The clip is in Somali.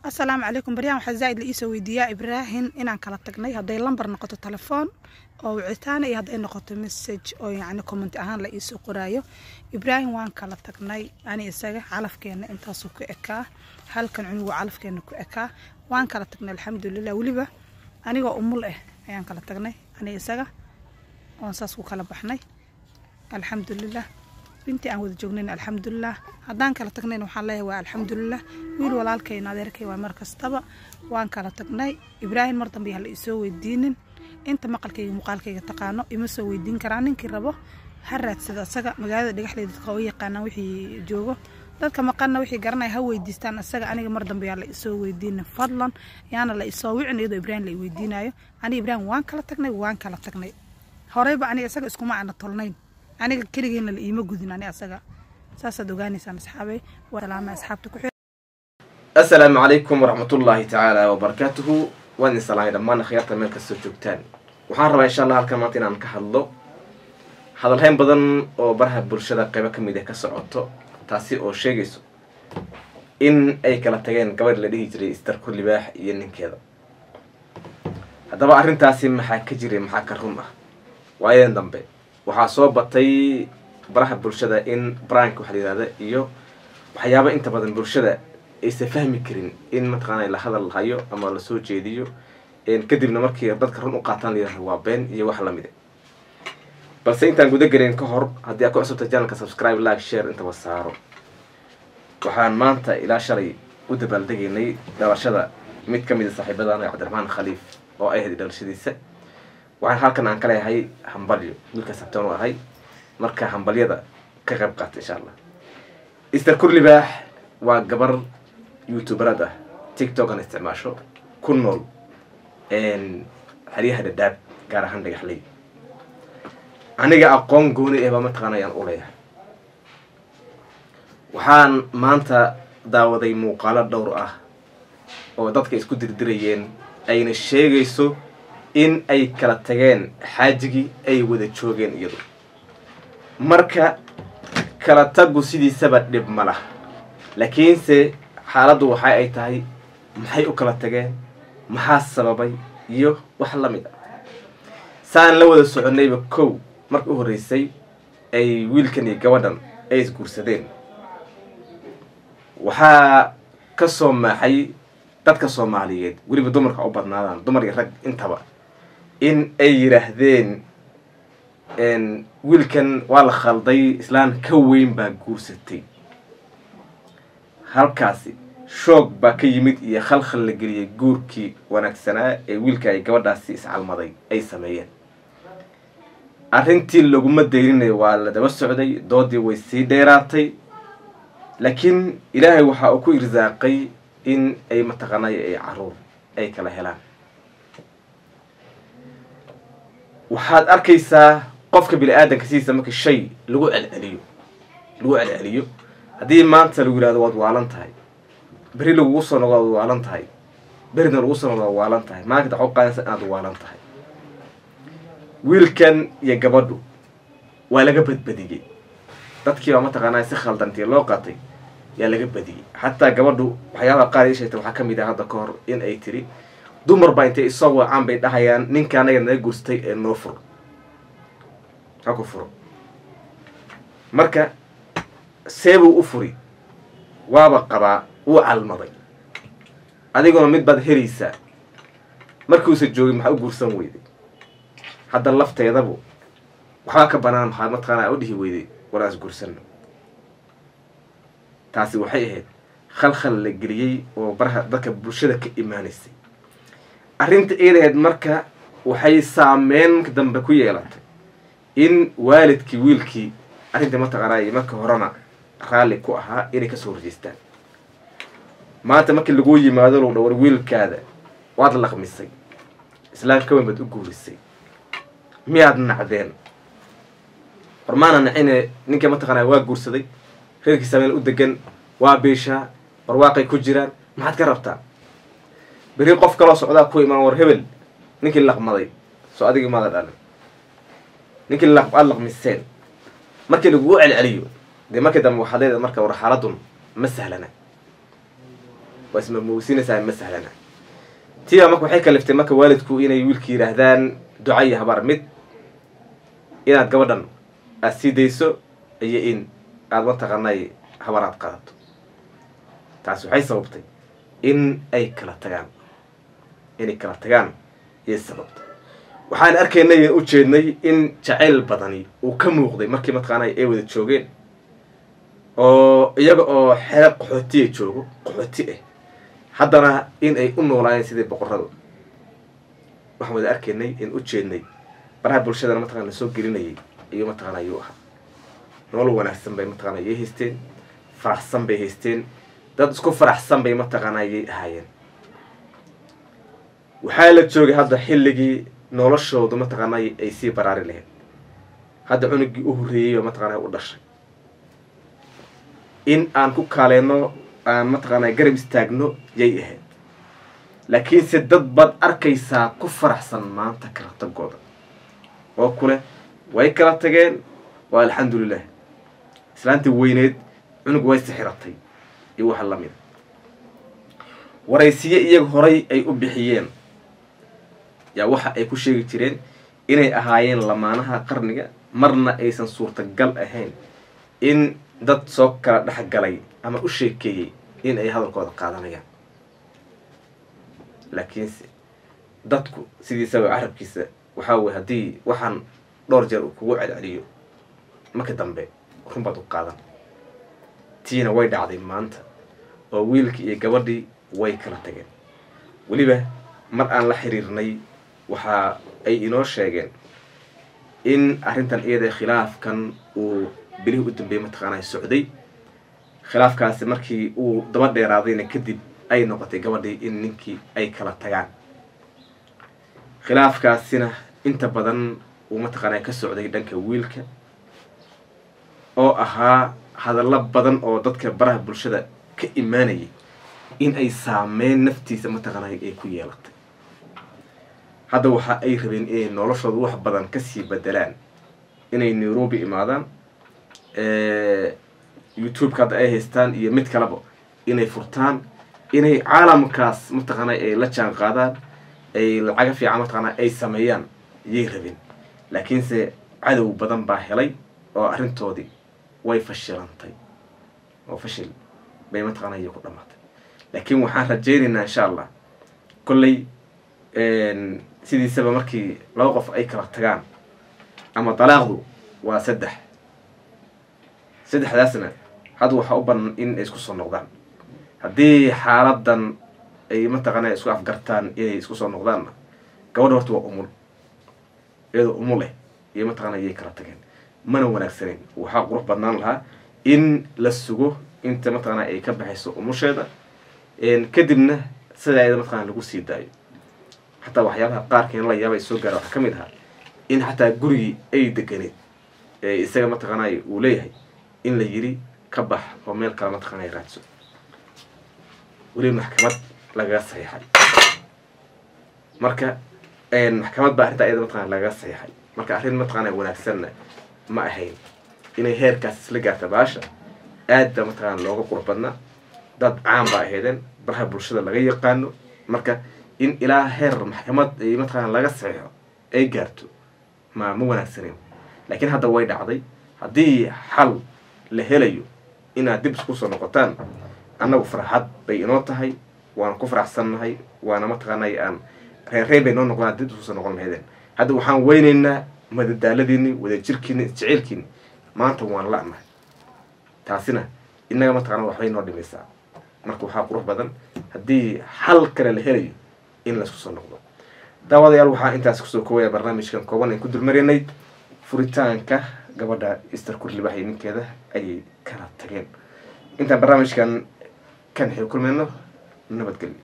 asalaamu calaykum baryahan waxaa zaa'id la iisoo weydiiyaa ibraahim inaan kala tagnay hadday lambar noqoto telefoon oo wicitaan iyo hadday noqoto message oo yacni comment ahaan la iisoo qoraayo ibraahim waan kala tagnay ani isaga calafkeena intaasuu ku ekaa halkan cunugu calafkeena ku ekaa waan kala tagnay alxamdulilah weliba anigoo umul ah ayaan kala tagnay ani isaga oon saas ku kala baxnay alxamdulilah intii aan wada joognayn alxamdulilah haddaan kala tagnayn waxaan leeyahay waa alxamdulilah wiil walaalkayna adeerkay waa mar kastaba waan kala tagnay ibraahim mar dambe yaa la isoo weydiinin inta maqalkayga muuqaalkayga taqaano ima soo weydiin karaa ninkii rabo ha raadsada asaga magaalada dhagaxleeda dadka u yaqaanaan wixii joogo dadka maqanna wixii garanaya ha weydiistaan asaga aniga mar dambe yaa la isoo weydiinin fadlan yaana la isoo wicin iyadoo ibraahim la weydiinayo aniga ibraahim waan kala tagnay waan kala tagnay horeyba aniga isaga iskuma aana tolnayn aniga keligeena la iima gudin ani asaga saasaad ogaanaysaan asxaabay salaama asxaabta ku asalaamu calaykum waraxmatullaahi tacaala wabarakaatuhu waan idin salaamay dhammaan akhyaarta meel kastoo joogtaan waxaan rabaa insha allah halkan maanta inaan ka hadlo hadalhayn badan oo baraha bulshada qaybo ka mid ah ka socoto taasi oo sheegayso in ay kala tageen gabadh la dhihi jiray istarku libaax iyo ninkeeda haddaba arrintaasi maxaa ka jiray maxaa ka run ah waayadan dambe waxaa soo batay baraha bulshada in brank waxa la yihahda iyo waxyaaba inta badan bulshada aysan fahmi karin in mataqaana la hadal hayo ama lasoo jeediyo kadibna markii dadka run u qaataan la yihahdo waa been iyo wax lamide balse intaan guda gelin ka hor haddii aad ku cusubta janalka subscribe like share intaba saaro waxaan maanta ilaa shalay u dabaaldegaynay dhalashada mid ka mid a saaxiibadana cabdiraxmaan khaliif oo ay ahayd dhalashadiisa waxaan halkan aan ka leeyahay hambalyo wiilka sabtaan u ahay marka hambalyada ka qayb qaata insha allah easter kurlibaax waa gabar youtuberad ah tiktokan isticmaasho ku nool xeryaha dhadhaab gaar ahaan dhagaxley aniga aqoon gooni eh baa mataqaana ayaan u leeyahay waxaan maanta daawaday muuqaalo dhowr ah oo dadka isku dirdirayeen ayna sheegayso in ay kala tageen xaajigii ay wada joogeen iyadu marka kala tagu sidiisaba dhib ma lah laakiinse xaaladdu waxa ay tahay maxay u kala tageen maxaa sababay iyo wax la mid a saan la wada soconayba kow marka u horreysay ay wiilkan iyo gabadhan ay isguursadeen waxaa ka soo maaxay dadka soomaaliyeed weliba dumarka u badnaadaan dumar iyo rag intaba in ay yidhaahdeen wiilkan waa la khalday islaan ka weyn baa guursatay halkaasi shoog baa ka yimid iyo khalkhal la geliyay guurkii wanaagsanaa ee wiilka ay gabadhaasi iscalmaday ay sameeyeen arrintii laguma dayrinayo waa la daba socday doodii way sii dheeraatay laakiin ilaahay waxa uu ku irsaaqay in ay mataqaanay ay caruur ay kala helaan waxaad arkaysaa qofka bini aadanka sidiisa marka shay lagu celceliyo lagu celceliyo haddii maanta lagu yihahdo waad waalan tahay beri lagugu soo noqdo waad waalan tahay berina lagu soo noqdo waad waalan tahay maalinta waxaa u qaadansa inaad waalan tahay wiilkan iyo gabadhu waa laga badbadiyey dadkii baa mataqaanaa si khaldantii loo qaatay yaa laga badiyey xataa gabadhu waxyaabaha qaar ii sheegtay waxaa ka mid ah hadda ka hor in ay tiri dumar baa intay isoo wacaan bay dhahayaan ninka anaga naga guurstay ee noo furo ha ku furo marka seebuu u furi waaba qabaa wuu calmaday adiguna mid baad helaysaa markuusa joogin maxaa u guursan weyday hadda lafteedabu waxbaa ka banaan maxaa mataqaanaa u dhihi weyday walaas guursanno taasi waxay ahayd khalkhal la geliyey oo baraha dadka bulshada ka imaanaysay arrinta eedaheed marka waxay saameyn dambe ku yeelatay in waalidkii wiilkii arrintii mataqaanaa marka horena raalli ku ahaa inay kasoo horjeestaan maanta markii laguu yimaado lagu dhawar wiilkaada waad laqmisay islaam ka weyn baad u guurisay miyaad nacdeen war maana nacine ninkii mataqaanaa waa guursaday reerkiisa meel u degan waa biishaa barwaaqay ku jiraan maxaad ka rabtaa beri qof kaloo socdaa ku imaan war hebel ninkii laqmaday soo adigii maada dhalin ninkii aada laqmiseen markii lagugu celceliyo dee markii dambe waxaad leedahay marka war xaaladun ma sahlana waa ismamowsinaysaa ma sahlana tiiba marka waxay kaliftay marka waalidku inay wiilka yidhaahdaan duca iyo habaar mid inaad gabadhan aada sii dayso iyo in aada mataqaanay habar aad qaadato taas waxay sababtay in ay kala tagaan inay kala tagaan ayay sababtay waxaan arkaynay u jeednay in jacayl badani uu ka muuqday markii mataqaanay ay wada joogeen oo iyaga oo xeer qaxootiya joogo qaxooti ah haddana in ay u noolaayeen sidii boqorada waxaan wada arkaynay in u jeednay baraha bulshadana mataqana la soo gelinayay iyo mataqana ayuu ahaa nolol wanaagsan bay mataqana ayay haysteen faraxsan bay haysteen dad isku faraxsan bay mataqaana ayay ahaayeen waxaa la joogay hadda xilligii noloshoodu mataqaana ay sii baraari lahayd hadda cunugii u horreeyey ba mataqaana u dhashay in aan ku kaaleyno aan mataqaana garab istaagno yay ahayd laakiinse dad baad arkaysaa ku faraxsan maanta kala tagooda oo kule way kala tageen waa alxamdulilah islaantii weyneed cunug way sixiratay iyo waxa lamida waraysiye iyaga horay ay u bixiyeen yaa waxa ay ku sheegi jireen inay ahaayeen lamaanaha qarniga marna aysan suurtagal ahayn in dad soo kala dhexgalay ama u sheekeeyey in ay hadalkooda qaadanayaan laakiinse dadku sidiisaba carabkiisa waxaa weye haddii waxaan dhowr jeer uu kugu celceliyo marka dambe runbaad u qaadan tiina way dhacday maanta oo wiilkii iyo gabadhii way kala tageen weliba mar aan la xiriirnay waxa ay inoo sheegeen in arrintan iyada khilaafkan uu bilihii u dambeeyey mataqaanaa socday khilaafkaasi markii uu daba dheeraadayna kadib ay noqotay gabadhii in ninkii ay kala tagaan khilaafkaasina inta badan uu mataqaanaa ka socday dhanka wiilka oo ahaa hadallo badan oo dadka baraha bulshada ka imaanayay in ay saameyn naftiisa mataqaanaa ay ku yeelatay hadda waxa ay rabeen inay noloshooda wax badan kasii bedelaan inay nairobi imaadaan youtube-ka hadda ay haystaan iyo mid kaleba inay furtaan inay caalamkaas mataqaana ay la jaan qaadaan ay lacaga fiican mataqaana ay sameeyaan yay rabeen laakiinse cadow badan baa helay oo arrintoodii way fashilantay oo fashil bay mataqaana iyo ku dhamaatay laakiin waxaan rajaynaynaa insha allah kolley sidiisaba markii laba qof ay kala tagaan ama dalaaqdu waa saddex saddexdaasna hadda waxaa u banan in ay isku soo noqdaan haddii xaaladan ay mataqaana isku afgartaan inay isku soo noqdaanna gabadha horta waa umul iyadoo umul eh iyo mataqaana yay kala tageen mana wanaagsaneyn waxaa qurux badnaan lahaa in la sugo inta mataqaana ay ka baxayso umusheeda kadibna sidaa iyada mataqana lagu sii daayo xataa waxyaabaha qaarkeen la yaaba ay soo gaara waxaa ka mid ahaa in xataa gurigii ay deganeed ee isaga mataqaanay uu leeyahay in la yiri ka bax oo meel kale mataqaanay raadso weliba maxkamad lagaga saxiixay marka maxkamad baa arrintaa iyada mataqana lagaga saxiixay marka arrin mataqaana wanaagsanna ma ahayn inay heerkaas isla gaarta baasha aad baa mataqaana looga qurux badnaa dad caan baa ahaydeen baraha bulshada laga yaqaano marka in ilaa heer maxkamad ay mataqaana laga saxiixo ay gaarto ma ma wanaagsaneyn laakiin hadda way dhacday haddii xal la helayo inaad dib isku soo noqotaan annagu farxad bay inoo tahay waana ku faraxsannahay waana mataqaanay aan reerreyn bay noo noqdaan dib isku soo noqon lahaydeen hadda waxaan weynaynaa madadaaladiini wadajirkiini isjeceylkiini maanta waan la-nahay taasina innaga mataqana waxbay noo dhimaysaa marka waxaa qurux badan haddii xal kale la helayo in laisku soo noqdo daawadayaal waxaa intaas kusoo koobaya barnaamijkan kooban aan ku dulmaraynay furitaanka gabadha easter kurlibax iyo ninkeeda ayay kala tageen intaan barnaamijkan kan xil kulmayno nabadgelyo